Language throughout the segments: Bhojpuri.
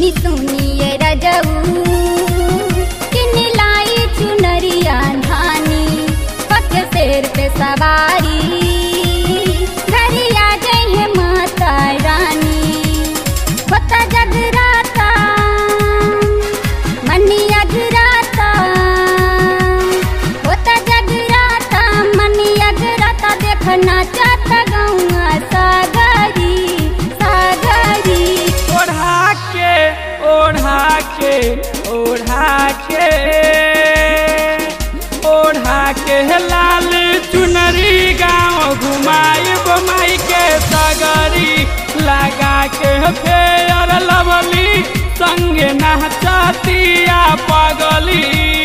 सुनी सुनिए रजऊ किन लाई चुनरिया धानी पक शेर पे सवारी घरिया गई है माता रानी होता जगराता मनी अगराता होता जगराता मनी अगराता देखना चाहता गौआ सागरी सागरी ओढ़ा के ओढ़ा के ओढ़ा के ओढ़ा के लाल चुनरी गाँव घुमाई बमाई के सगरी लगा के फेयर लवली संगे नहचतिया पगली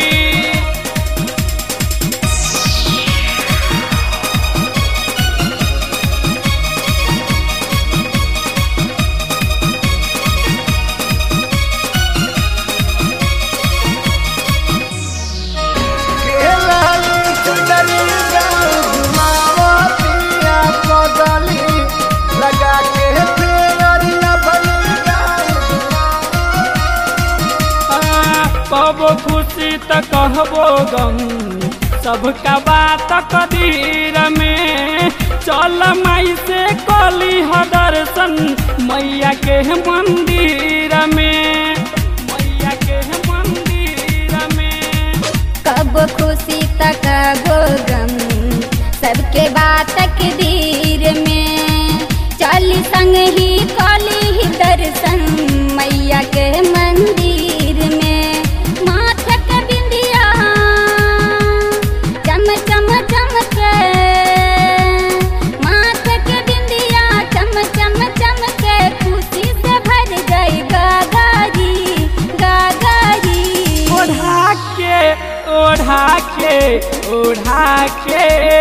कबो खुशी त कहबो गम सबका बात कदीर में चल माई से कली ह दर्शन मैया के मंदिर में मैया के मंदिर में कब खुशी तक गो गम सबके बात के धीर में चली संग ही कली ही दर्शन मैया के मंदिर में माथे के बिंदिया चम चम चम के माथे के बिंदिया चम चम चम के खुशी से भर गई गागारी गागारी ओढ़ा के ओढ़ा के ओढ़ा के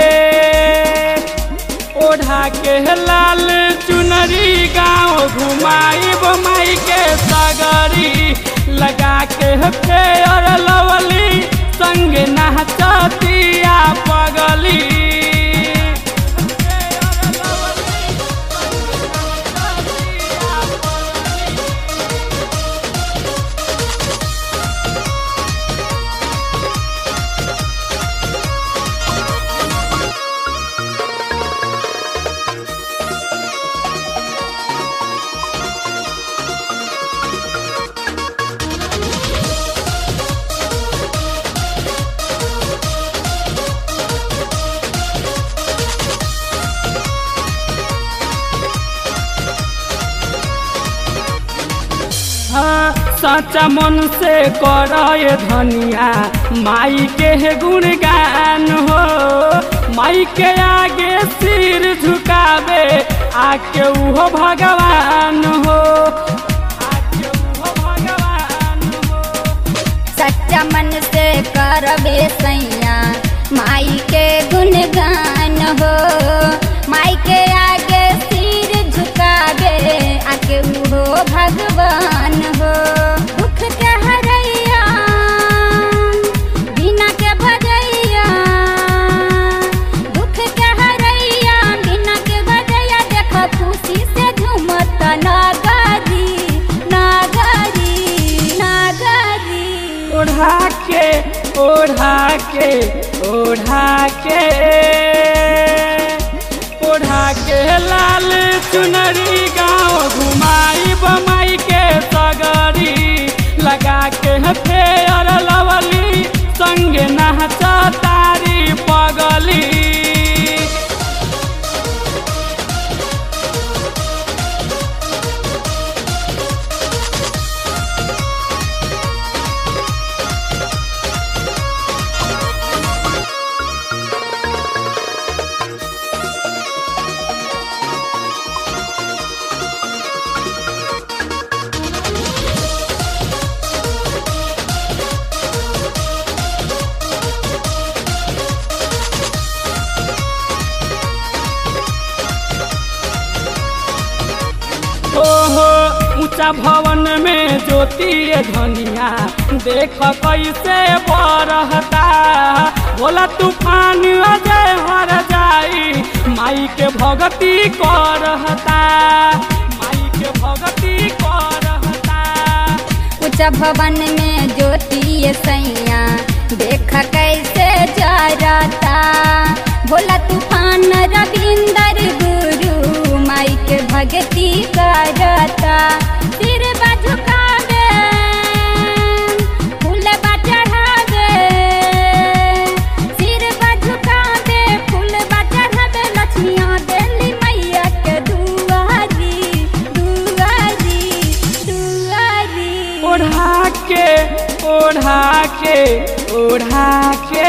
ओढ़ा के लाल चुनरी गाँव घुमाई बमाई के सगरी लगा के फेयर लवली संग नहचतिया पगली हाँ, सच्चा मन से कर धनिया माई के गुणगान हो माई के आगे सिर झुकावे आके उहो भगवान हो आके उहो भगवान हो सच्चा मन से करबे सैया माई के गुणगान हो माई के आगे सिर झुकाबे आके उहो भगवान हो दुख के हरैया बिना के भजैया दुख के हरैया बिना के भजैया देख खुशी से झूमत नागरी नागरी नागरी ओढ़ा के ओढ़ा के ओढ़ा के ओढ़ा के लाल चुनरी गाँव घुमाई बमाई के सगरी लगा के फेयर लवली संगे नहचा तारी पगली ओहो ऊंचा भवन में ज्योति धनिया देख कैसे बरहता बोला तूफान अजय हर जाई माई के भगती करहता माई के भगती करहता ऊंचा भवन में ज्योति सैया देख कैसे जरता भोला तूफान रविंदर गुरु माई के भक्ति करता सिर झुकावे फूल चढ़ावे सिर झुकावे फूल चढ़ावे लक्ष्मिया देली मैया के दुआरी दुआरी दुआरी ओढ़ा के ओढ़ा के ओढ़ा के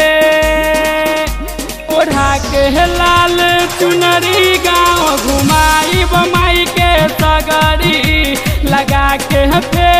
ओढ़ा के लाल चुनरी गाँव घुमाई बमाई के सगरी लगा के फेर